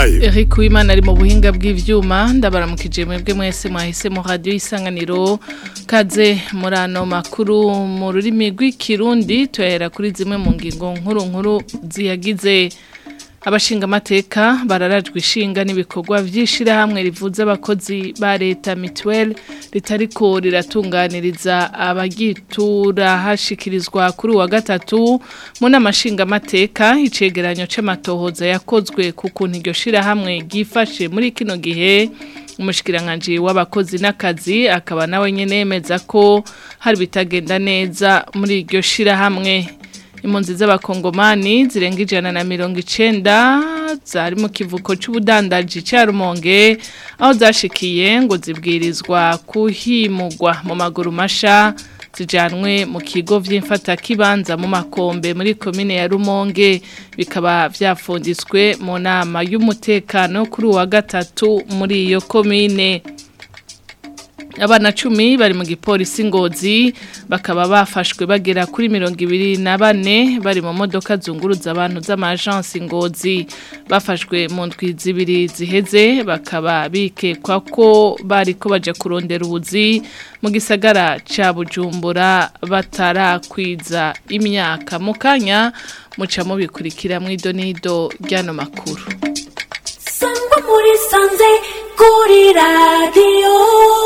nayo Eric Uwimana ari mu buhinga bw'ivyuma ndabaramukije mwebwe mwese mwahise mu radio isanganiro kaze muri ano makuru mu rurimi rw'ikirundi tuhera kuri zimwe mu ngingo nkuru nkuru ziyagize abashinga amateka bararajwe ishinga n'ibikorwa vy'ishirahamwe rivuza abakozi ba leta mituelle ritariko riratunganiriza abagitura hashikirizwa kuri wa gatatu mu namashinga amateka icegeranyo c'amatohoza yakozwe ku kuntu iryo shirahamwe ryifashe muri kino gihe umushikiranganji w'abakozi n'akazi akaba nawe nyene yemeza ko hari bitagenda neza muri iryo shirahamwe impunzi z'abakongomani zirenga ijana na mirongo icenda zari mu kivuko c'ubudandaji ca rumonge aho zashikiye ngo zibwirizwa kuhimugwa mu maguru masha zijanwe mu kigo vy'imfatakibanza mu makombe muri komine ya rumonge bikaba vyafunditswe mu nama y'umutekano kuri uwa gatatu muri iyo komine abana cumi bari mu gipolisi ngozi bakaba bafashwe bagera kuri mirongo ibiri na bane bari mu modoka zunguruza abantu z'amajansi ngozi bafashwe mu ndwi zibiri ziheze bakaba bikekwa ko bari ko baja kurondera ubuzi mu gisagara ca bujumbura batarakwiza imyaka mu kanya muca mubikurikira mu idonido ry'ano makuru sangwa muri sanze kuri radiyo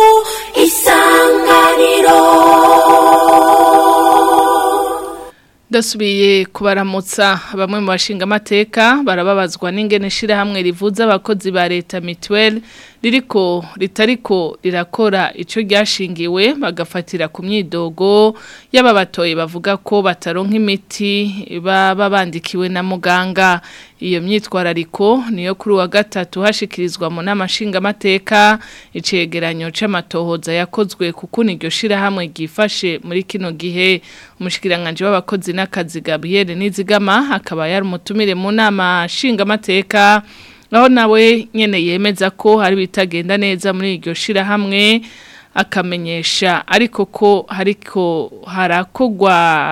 isanganiro Dasubiye kubaramutsa bamwe mu bashinga amateka barababazwa n'ingene shirahamwe rivuza abakozi ba leta mituelle ririko ritariko rirakora ico ryashingiwe bagafatira ku myidogo y'ababatoye bavuga ko bataronka imiti baba bandikiwe na muganga iyo myitwarariko niyo kuri wa gatatu hashikirizwa mu namashinga amateka icegeranyo c'amatohoza yakozwe kuko iryo shirahamwe ryifashe muri kino gihe umushikiranganje w'abakozi n'akazi Gabriel Nizigama akaba yari umutumire mu nama shinga amateka aho nawe nyene yemeza ko hari bitagenda neza muri iryo shirahamwe akamenyesha ariko ko hariko harakogwa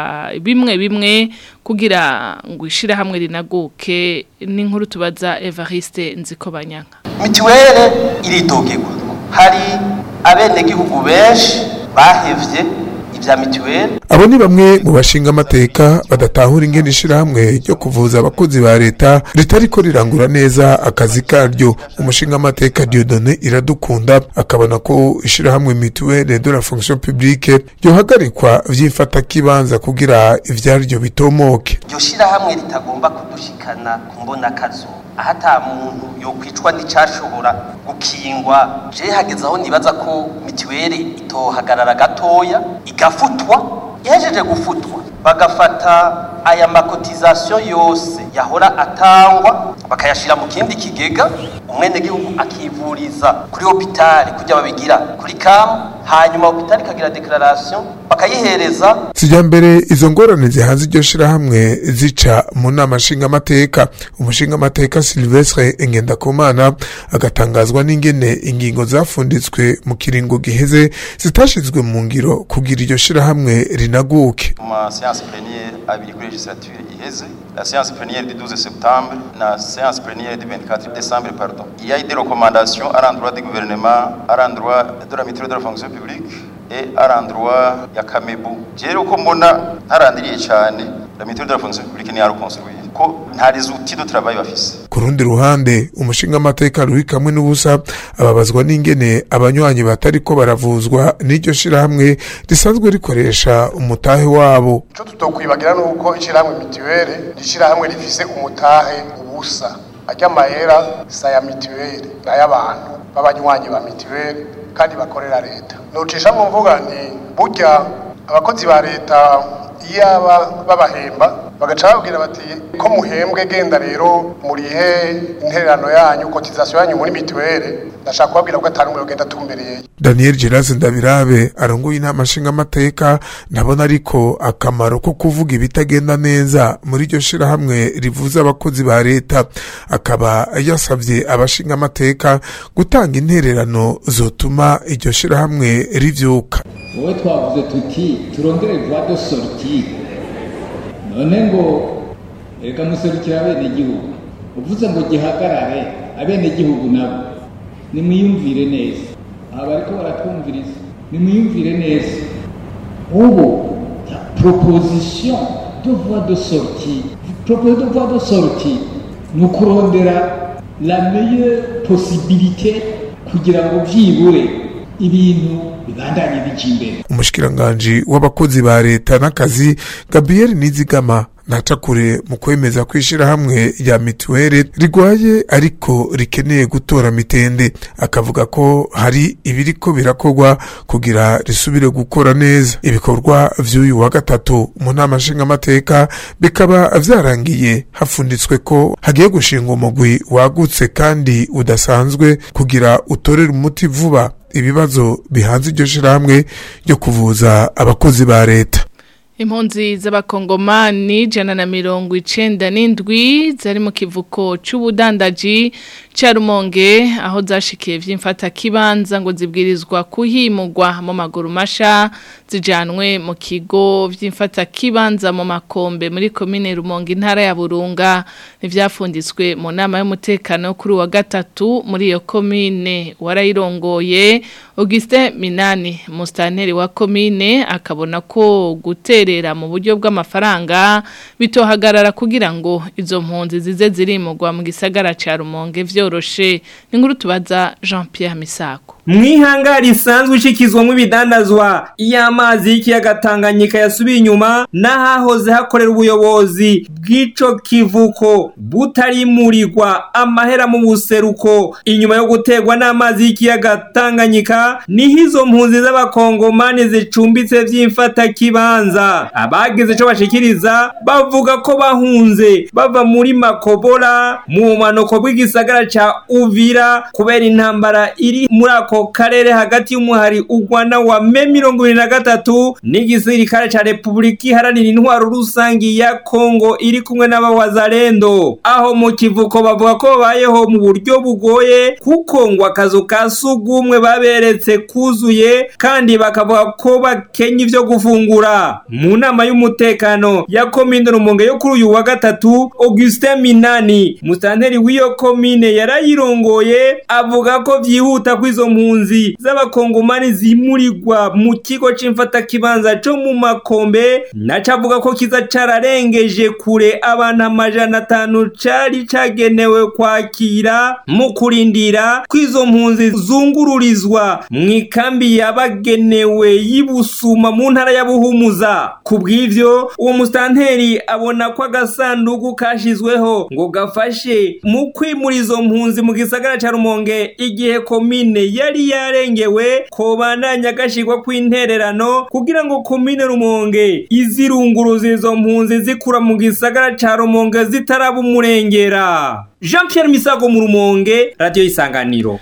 bimwe bimwe kugira ngo ishirahamwe rinaguke n'inkuru tubaza Evariste Nzikobanyanga mituwele iridogerwa hari abenegihugu benshi bahevye ibya mituweli abo ni bamwe mu bashinga amateka badatahura ingene ishirahamwe ryo kuvuza abakozi ba leta ritariko rirangura neza akazi karyo umushinga amateka Dieudonné iradukunda akabona ko ishirahamwe mituwele de la fonction publique ryohagarikwa vyifata kibanza kugira ivyaryo bitomoke iryo shirahamwe ritagomba kudushikana ku mbona kazo aho ata muntu yokwicwa n'icashobora gukingwa je hageze aho nibaza ko mituweli itohagarara gatoya igafutwa ihejeje gufutwa bagafata aya makotizasiyo yose yahora atangwa bakayashira mu kindi kigega umwenegihugu akivuriza kuri hopitali kujya babigira kuri kamu hanyuma hopitali ikagira deklarasiyo bakayihereza sijya mbere izo ngorane zihanze iryo shirahamwe zica mu nama nshingamateka umushingamateka silvestre engendakumana agatangazwa n'ingene ingingo zafunditswe mu kiringo giheze zitashizwe mu ngiro kugira iryo shirahamwe rinaguke mu ma séance plénière abiri kuri legislature iheze la séance plénière du 12 septembre na séance plénière du 24 décembre pardon il y a eu des recommandations à l'endroit du gouvernement à l'endroit de la mutuelle de la fonction publique et à l'endroit ya Kamebu jero ko mbona ntarandiriye cyane la mutuelle de la fonction publique ni yarukonstruire ko nta les outils de travail bafise ku rundi ruhande umushinga amateka ruri kamwe n'ubusa ababazwa n'ingene abanywanyi batariko baravuzwa n'iryo shirahamwe risanzwe rikoresha umutahe wabo ico tutokwibagira nuko ishirahamwe mituwele rishirahamwe rifise umutahe ubusa arya mahera saya mituwele n'ay'abantu b'abanywanyi ba mituwele kandi bakorera leta nocisha mu mvuga nti burya abakozi ba leta iyaba babahemba bagaca babwira bati ko muhembwe genda rero murihe intererano yanyu kotizasiyo yanyu muri mituwele ndashaka kubabwira ko atari umwe ugenda atumbereye daniel gerase ndabirabe arongoye inama nshingamateka ndabona ariko akamaro ko kuvuga ibitagenda neza muri iryo shirahamwe rivuza abakozi ba leta akaba yasabye abashingamateka gutanga intererano zotuma iryo shirahamwe rivyuka wowe twavuze tuti turondere voie de sortie none ngo reka muserukira bene igihugu uvuze ngo gihagarare abenegihugu nabo nimwiyumvire neza aba bariko baratwumviriza nimwiyumvire neza ubu proposition de voie de sortie proposition de voie de sortie ni ukurondera la meilleure possibilité kugira ngo byibure ibintu bibandanye bija imbere umushikiranganji w'abakozi ba leta n'akazi gabriel nizigama ntaca kure mu kwemeza ko ishyirahamwe rya mituweli rigwaye ariko rikeneye gutora mitende akavuga ko hari ibiriko birakorwa kugira risubire gukora neza ibikorwa vy'uyu wa gatatu mu nama nshingamateka bikaba vyarangiye hafunditswe ko hagiye gushinga umugwi wagutse kandi udasanzwe kugira utorere umuti vuba ibibazo bihanze iryo shirahamwe ryo kuvuza abakozi ba leta Impunzi z'abakongomani ijana na mirongo icenda n'indwi zari mu kivuko c'ubudandaji ca Rumonge aho zashikiye vy'imfata kibanza ngo zibwirizwa kuhimurwa mu maguru masha zijanwe mu kigo vy'imfata kibanza mu makombe muri komine Rumonge intara ya Burunga n'ivyafunditswe mu nama y'umutekano kuri wa gatatu muri iyo komine warayirongoye Augustin Minani mustanteri wa komine akabona ko guterera mu buryo bw'amafaranga bitohagarara kugira ngo izo mpunzi zize zirimurwa mu gisagara ca Rumonge vyoroshe ni nkuru tubaza Jean Pierre Misako mwihangari isanzwe ishikizwamo ibidandazwa iyo amazi y'ikiyaga Tanganyika yasubiye inyuma n'ahahoze hakorera ubuyobozi bw'ico kivuko butarimurirwa amahera mu buseruko inyuma yo guterwa n'amazi y'ikiyaga Tanganyika niho izo mpunzi z'abakongomani zicumbitse vy'imfata kibanza abagize ico bashikiriza bavuga ko bahunze bava muri Makobora mu manoko bw'igisagara ca Uvira kubera intambara iri muri ako karere hagati y'umuhari ugwana wa me mirongo ibiri na gatatu n'igisirikare ca repubulika iharanira intwaro rusangi ya kongo iri kumwe n'abawazarendo aho mu kivuko bavuga ko babayeho mu buryo bugoye kuko ngo akazu ka sugumwe baberetse kuzuye kandi bakavuga ko bakenya ivyo gufungura mu nama y'umutekano ya komine rumonge yo kuri uyu wa gatatu augustin minani musitanteri w'iyo komine yarayirongoye avuga ko vyihuta ko izo mpunzi z'abakongomani zimurirwa mu kigo c'imfatakibanza co mu makombe naco avuga ko kiza cararengeje kure abantu amajana atanu cari cagenewe kwakira mu kurindira ko izo mpunzi zungururizwa mu ikambi yabagenewe y'ibusuma mu ntara ya buhumuza ku bw'ivyo uwo musitanteri abona ko agasanduku kashizweho ngo gafashe mu kwimura izo mpunzi mu gisagara ca rumonge igihe komine yari yarengewe kobandanya gashirwa kw'intererano kugira ngo komine rumonge izirunguruza izo mpunzi zikura mu gisagara ca rumonge zitaraba umurengera jean pierre misago mu rumonge radiyo isanganiro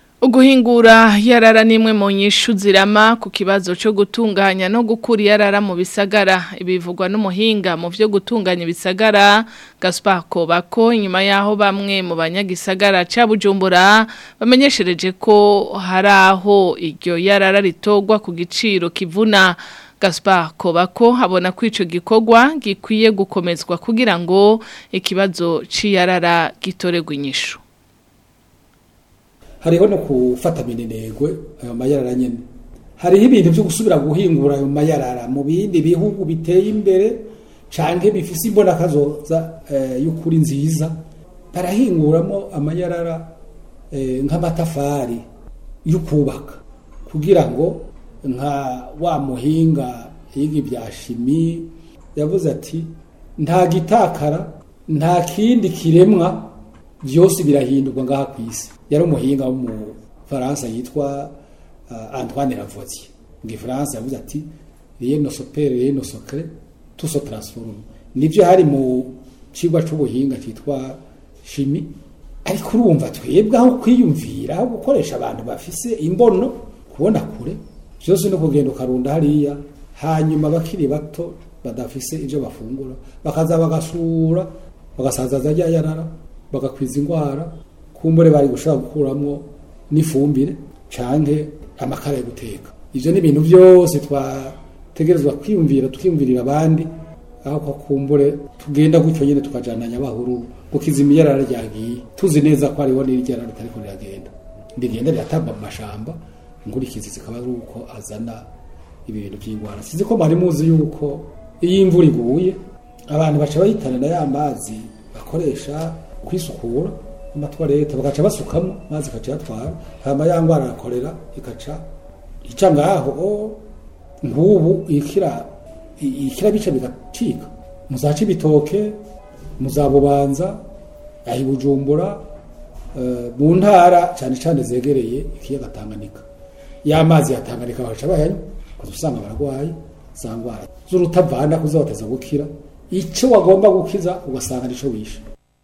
Uguhingura yarara nimwe mu nyishu zirama ku kibazo cyo gutunganya no gukura yarara mu bisagara ibivugwa n'umuhinga mu byo gutunganya ibisagara Gaspar Kobako inyuma yaho bamwe mu banyagisagara ca Bujumbura bamenyeshereje ko hari aho iryo yarara ritogwa ku giciro kivuna Gaspar Kobako abona ko ico gikorwa gikwiye gukomezwa kugira ngo ikibazo c'iyarara gitoregwe inyishu hariho no gufata minenegwe ayo mayarara nyene hariho ibintu byo gusubira guhingura ayo mayarara mu bindi bihugu biteye imbere canke bifise imbona kazoza eh, y'ukuri nziza barahinguramo amayarara eh, nk'amatafari yo kubaka kugira ngo nka wa muhinga yiga ibya shimi yavuze ati nta gitakara nta kindi kiremwa byose birahindurwa ngaha ku isi yari umuhinga wo mu faransa yitwa uh, antoine lavoisier mu gifaransa yavuze ati rien ne s'opère rien ne se crée tout se transforme nivyo hari mu cigwa c'ubuhinga citwa shimi ariko urumva twebwe aho kwiyumvira aho gukoresha abantu bafise imbono kubona kure byose no kugenda ukarunda hariya hanyuma bakiri bato badafise ivyo bafungura bakaza bagasura bagasazaza rya yarara bagakwiza indwara kumbure bari gushobora gukuramo n'ifumbire canke amakara yo guteka ivyo ni ibintu byose twategerezwa kwiyumvira tukiyumvirira abandi aho ko kumbure tugenda gutyo nyene tukajananya bahuru gukiza imiyarara ryagiye tuzi neza ko hariho n'iryarara ritariko riragenda rigenda riratamba mu mashamba inkurikizi zikaba ari uko azana ibi bintu by'indwara sinzi ko mwari muzi yuko iyo imvura iguye abantu baca bahitanira ya mazi bakoresha kwisukura amatwarete bagaca basukamo mazi ikaca yatwara hama ya ndwara arakorera ikaca ica ngaho o, nk'ubu ikira i- ikira bica bigacika muzaca ibitoke muzabubanza ahi bujumbura eh, mu ntara cyane cyane zegereye ikiyaga Tanganyika y'amazi ya Tanganyika baca bayanywa kuza usanga abarwayi za ndwara z'urutavana kuzabateza gukira icyo wagomba gukiza ugasanga nico wishe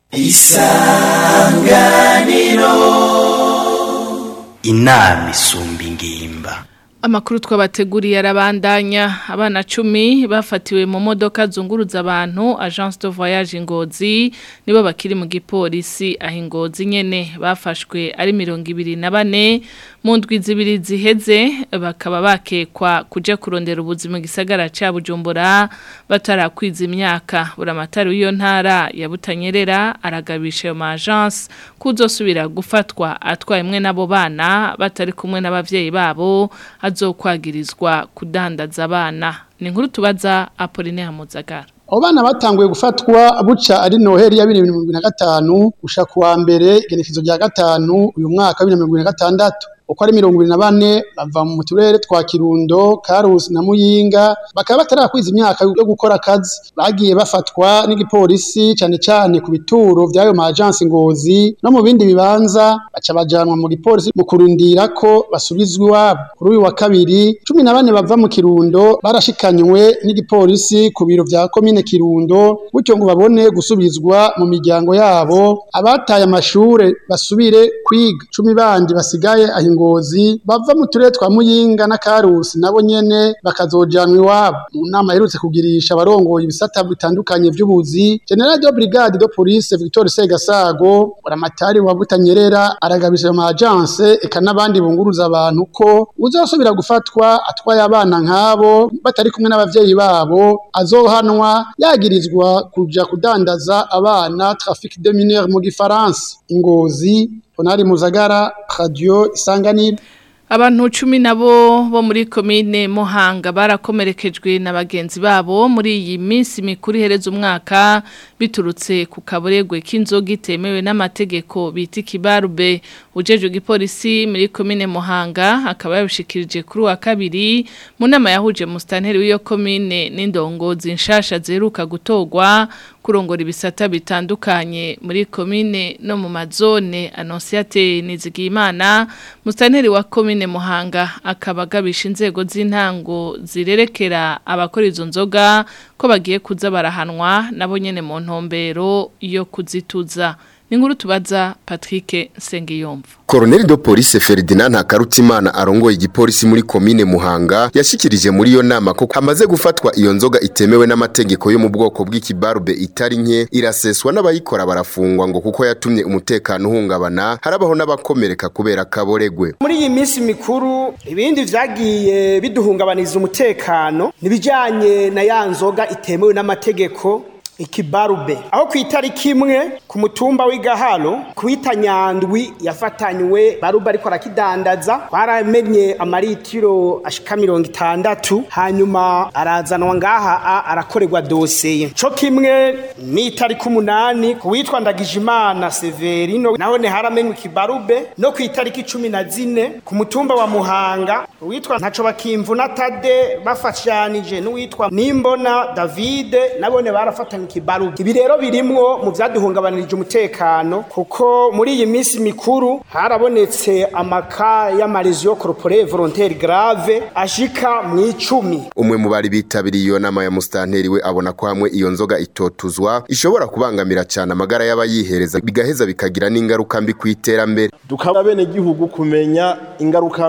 inama isumba ingimba Amakuru twabateguriye arabandanya abana cumi bafatiwe mu modoka zunguruza abantu Agence de Voyage Ngozi nibo bakiri mu gipolisi aho Ngozi nyene bafashwe ari mirongo ibiri na bane mu ndwi zibiri ziheze bakaba bakekwa kuja kurondera ubuzima gisagara ca Bujumbura batarakwiza imyaka buramatari w'iyo ntara ya Butanyerera aragabisha ayo ma agence kuzosubira gufatwa atwaye mwe nabo bana batari kumwe n'abavyeyi babo azokwagirizwa kudandaza abana ni inkuru tubaza Apolline Hamuzagara abo bana batanguye gufatwa buca ari noheli ya bibiri na mirongo ibiri na gatanu gusha kuwa mbere igenekezo rya gatanu uyu mwaka wa bibiri na mirongo ibiri na gatandatu uko ari mirongo ibiri na bane bava mu turere twa kirundo karusi na muyinga bakaba batarakwiza imyaka yo gukora akazi bagiye bafatwa n'igipolisi cyane cyane ku bituro by'ayo ma agence ngozi no mu bindi bibanza baca bajanwa mu gipolisi mu kurindira ko basubizwa iwabo kuri uyu wa kabiri cumi na bane bava mu kirundo barashikanywe n'igipolisi ku biro vya komine kirundo gutyo ngo babone gusubizwa mu miryango yabo abataye amashure basubire kwiga cumi bandi basigaye aho ingozi bava mu turere twa muyinga na karusi nabo nyene bakazojanwa iwabo mu nama iherutse kugirisha abarongoye ibisata bitandukanye vy'ubuzi general de brigade de police victor segasago buramatari wa butanyerera aragabisha mu agence eka n'abandi bunguruza abantu ko uzosubira gufatwa atwaye abana nk'abo batari kumwe n'abavyeyi babo azohanwa yagirizwa kuja kudandaza abana trafic de mineurs mu gifaransa ingozi Ponari Muzagara Radio Isanganiro Abantu cumi nabo bo muri komine Muhanga barakomerekejwe na bagenzi babo muri iyi minsi mikuru ihereza umwaka biturutse ku kaburegwe k'inzoga itemewe n'amategeko bita ikibarube ujeje igipolisi muri komine Muhanga akaba yabishikirije kuri wa kabiri mu nama yahuje mustanteri w'iyo komine n'indongozi nshasha zeruka gutogwa kurongora ibisata bitandukanye muri komine no mu mazone Annonciate Nizigimana mustanteri wa komine Muhanga akaba agabisha inzego z'intango zirerekera abakora izo nzoga ko bagiye kuza barahanwa nabo nyene mu ntombero yo kuzituza Ninguru tubaza Patrick Sengiyomva Colonel de Police Ferdinand Hakarutimana arongoye igipolisi muri komine Muhanga yashikirije muri iyo nama ko hamaze gufatwa iyo nzoga itemewe n'amategeko yo mu bwoko bw'ikibarube itari nke iraseswa n'abayikora barafungwa ngo kuko yatumye umutekano uhungabana harabaho n'abakomereka kubera kaboregwe muri iyi minsi mikuru ibindi vyagiye biduhungabaniza umutekano nibijanye na ya nzoga itemewe n'amategeko ikibarube aho ku itariki imwe ku mutumba w'igaharo kwita nyandwi yafatanywe barube ariko arakidandaza twaramenye amaritiro ashika mirongo itandatu hanyuma arazanwa ngaha a- arakorerwa dosiye co kimwe n'itariki umunani ku witwa ndagijimana severino naho ne haramenywe ikibarube no ku itariki cumi na zine ku mutumba wa muhanga uwitwa ntaco bakimvuna tade bafashanije n'uwitwa nimbona davide nabone barafatanywe ikibaru ibi rero birimwo mu vyaduhungabanirije umutekano kuko muri iyi minsi mikuru harabonetse amaka y'amarezo corporate volontaire grave ashika mu icumi umwe mu bari bitabiriye iyo nama ya mustanteri we abona ko hamwe iyo nzoga itotuzwa ishobora kubangamira cyane amagara y'abayihereza bigaheza bikagira n'ingaruka mbi ku iterambere dukaba bene gihugu kumenya ingaruka mbi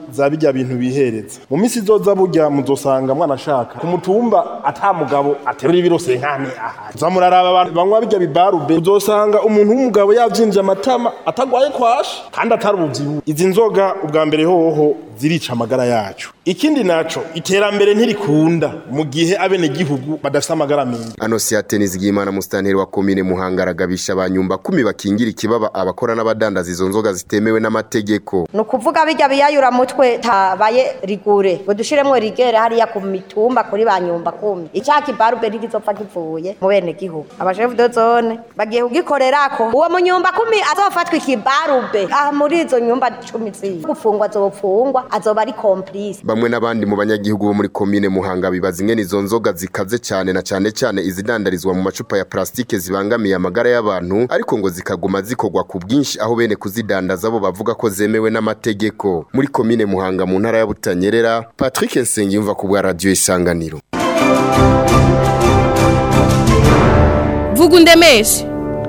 za bijya bintu bihereza mu minsi izoza burya muzosanga mwana ashaka ku mutumba ata mugabo aterura ibiro senkane aha zamuraraba abantu banywa bijya bibarube uzosanga umuntu w'umugabo yavyinje amatama atagwaye kwasha kandi atari ubuvyibu izi nzoga ubwa mbere hoho zirica amagara yacu ikindi naco iterambere ntirikunda mu gihe abene gihugu badafite amagara meza Anosiate Nizigimana mustanteri wa komine Muhanga aragabisha abanyumba kumi bakingira ikibaba abakora n'abadandaza izo nzoga zitemewe n'amategeko ni ukuvuga bijya biyayura mutwe tabaye rigure ngo dushiremwo rigere hariya ku mitumba kuri ba nyumba kumi icya kibarube ntigizopfa kivuye mu bene gihugu abashefu de zone bagiye kugikorerako uwo munyumba kumi azofatwa ikibarube aha muri izo nyumba cumi ziwe gufungwa azopfungwa azoba ari complice bamwe n'abandi mu banyagihugu bo muri komine Muhanga bibaza ingene izo nzoga zikaze cyane na cyane cyane izidandarizwa mu macupa ya plastike zibangamiye amagara y'abantu ariko ngo zikaguma zikorwa ku bwinshi aho bene kuzidandaza bo bavuga ko zemewe n'amategeko muri komine Muhanga mu ntara ya Butanyerera Patrick Nsengiyumva ku bwa radio Isanganiro vuga undemeshe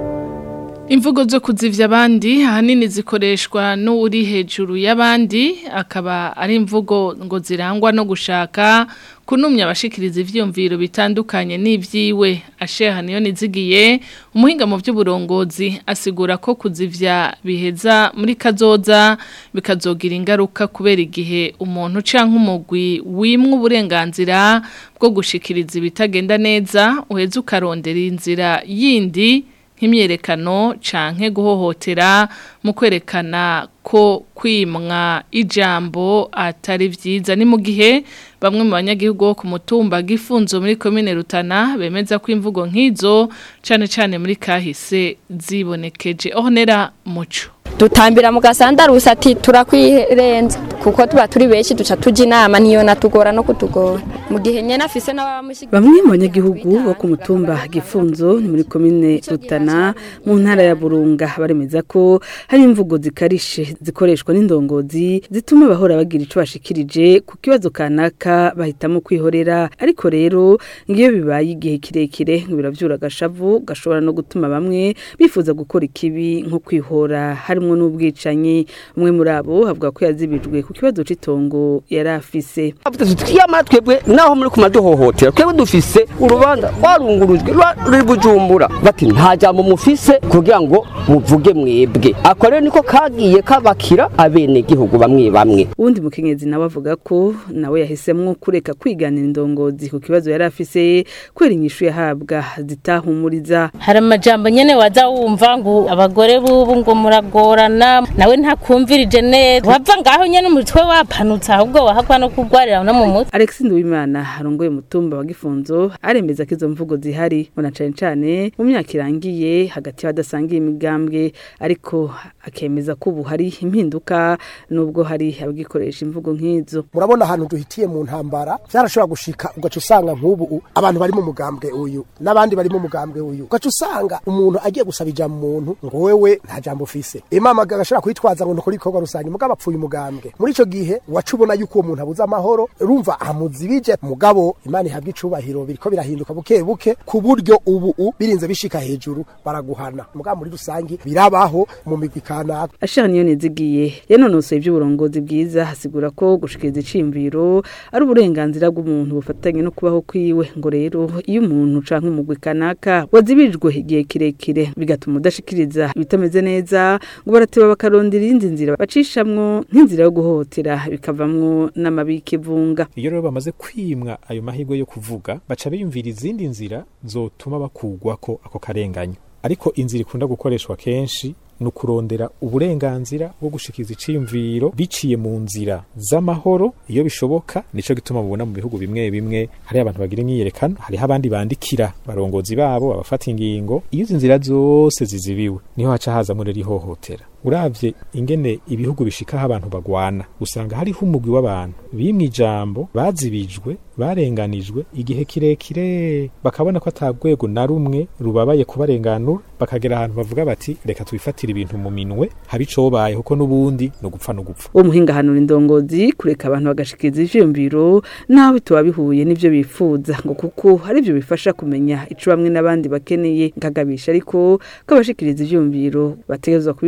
Imvugo zo kuzivya abandi ahanini zikoreshwa n'uri hejuru y'abandi akaba ari imvugo ngo zirangwa no gushaka kunumya abashikiriza ivyumviro bitandukanye n'ivyiwe asheha niyo nizigiye umuhinga mu by'uburongozi asigura ko kuzivya biheza muri kazoza bikazogira ingaruka kubera igihe umuntu canke umugwi wimwe uburenganzira bwo gushikiriza ibitagenda neza uheza ukarondera inzira yindi nk'imyerekano canke guhohotera mu kwerekana ko kwimwa ijambo atari vyiza ni mu gihe bamwe mu banyagihugu bo ku mutumba gifunzo muri komine Rutana bemeza ko imvugo nk'izo cane cane muri kahise zibonekeje ohonera muco dutambira mu gasandarusi ati turakwirenza kuko tuba turi benshi duca tujya inama niyo natugora no kutugora mu gihe nyene afise n'abamushyigikiye bamwe mu banyagihugu bo ku mutumba gifunzo ni muri komine rutana mu ntara ya burunga baremeza ko hari imvugo zikarishe zikoreshwa n'indongozi zituma bahora bagira ico bashikirije ku kibazo kanaka bahitamo kwihorera ariko rero ngiyo bibaye igihe kirekire ngo biravyura agashavu gashobora no gutuma bamwe bifuza gukora ikibi nko kwihora harimwo n'ubwicanyi umwe muri abo avuga ko yazibijwe ku kibazo c'itongo yari afise twiyamara twebwe naho muri kumaduhohotera twebwe dufise urubanza rwarungurujwe ruri bujumbura bati nta jambo mufise kugira ngo muvuge mwebwe ako rero niko kagiye kabakira abenegihugu bamwe bamwe uwundi mukenyezi nawe avuga ko nawe yahisemwo kureka kwiganira indongozi ku kibazo yari afise kubera inyishu yahabwa zitahumuriza hari amajambo nyene waza wumva ngo abagore bubu ngo muragorana nawe ntakumvirije neza wava ngaho nyene umutwe wapanutse ahubwo wahakwa no kugwarira no mu mutwe Alex Nduwimana arongoye umutumba wa Gifunzo aremeza ko izo mvugo zihari bona cane cane mu myaka irangiye hagati y'abadasangiye imigambwe ariko akemeza ko ubu hari impinduka nubwo hari abagikoresha imvugo nk'izo murabona ahantu duhitiye mu ntambara byarashobora gushika ugaca usanga nk'ubu abantu bari mu mugambwe uyu n'abandi bari mu mugambwe uyu ugaca usanga umuntu agiye gusaba ijambo umuntu ngo wewe nta jambo ufise imama agashobora kwitwaza ngo nukuri ikorwa rusange mugabo apfuye umugambwe muri ico gihe waca ubona yuko uwo muntu abuze amahoro urumva amuzibije mugabo imana ihabwa icubahiro biriko birahinduka buke buke ku buryo ubu birinze bishika hejuru baraguhana mugabo muri rusange birabaho mu migwi kanaka ashaka niyo nizigiye yanonosoye iby'uburongozi bwiza hasigura ko gushikiriza iciyumviro ari uburenganzira bw'umuntu bufatanye no kubaho kwiwe ngo rero iyo umuntu canke umugwi kanaka wazibijwe igihe kirekire bigatuma udashikiriza ibitameze neza ngo barateba bakarondera iyindi nzira bacishamwo nk'inzira yo guhohotera bikavamwo n'amabi y'ikivunga iyo rero bamaze kwimwa ayo mahirwe yo kuvuga baca biyumvira izindi nzira zotuma bakugwako ako karenganyo ariko inzira ikunda gukoreshwa kenshi ni ukurondera uburenganzira bwo gushikiriza iciyumviro biciye mu nzira z'amahoro iyo bishoboka nico gituma mubona mu bihugu bimwe bimwe hari abantu bagira imyiyerekano hariho abandi bandikira barongozi babo abafata ingingo iyo izi nzira zose zizibiwe niho haca hazamo rero ihohotera uravye ingene ibihugu bishikaho abantu bagwana usanga hariho umugwi w'abantu bimwe ijambo bazibijwe barenganijwe igihe kirekire bakabona ko atabwego na rumwe rubabaye kubarenganura bakagera ahantu bavuga bati reka tubifatire ibintu mu minwe habe icobaye kuko n'ubundi no gupfa no gupfa uwo muhinga hanura indongozi kureka abantu bagashikiriza ivyiyumviro naho bitoba bihuye n'ivyo bifuza ngo kuko hari ivyo bifasha kumenya ico bamwe n'abandi bakeneye nkagabisha ariko ko abashikiriza ivyiyumviro bategerezwa kubikora muri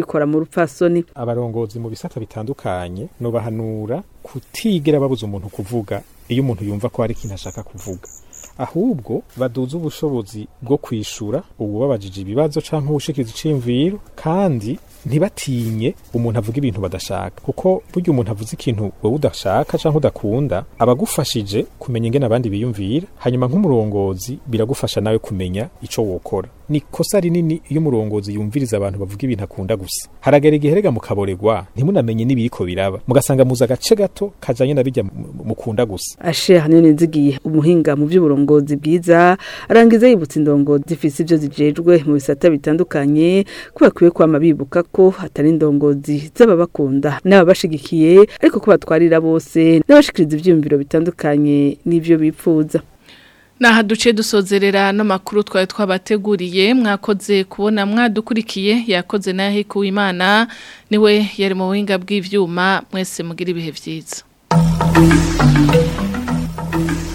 rupfasoni abarongozi mu bisata bitandukanye no bahanura kutigera babuza umuntu kuvuga iyo umuntu yumva ko hari ikintu ashaka kuvuga ahubwo baduza ubushobozi bwo kwishura ububabajije ibibazo canke ubushikiza iciyumviro kandi ntibatinye umuntu avuga ibintu badashaka kuko burya umuntu avuze ikintu wowe udashaka canke udakunda abagufashije kumenya ingene abandi biyumvira hanyuma nk'umurongozi biragufasha nawe kumenya ico wokora ni kosa rinini iyo umurongozi yumviriza abantu bavuga ibintu akunda gusa haragera igihe rega mukaboregwa ntimunamenye n'ibiriko biraba mugasanga muza agace gato kajanye na bijya mukunda gusa ashe hanini nzigiye umuhinga mu by'uburongozi bwiza arangiza yibutsa indongozi zifise ivyo zijejwe mu bisata bitandukanye ko bakwiye kwama bibuka ko hatari indongozi z'ababakunda n'ababashigikiye ariko ko batwarira bose n'abashikiriza ivyiyumviro bitandukanye n'ivyo bipfuza Naha duce dusozerera no makuru twari twabateguriye mwakoze kubona mwadukurikiye yakoze nahe kuwimana niwe yari mu buhinga bw'ivyuma mwese mugira ibihe vyiza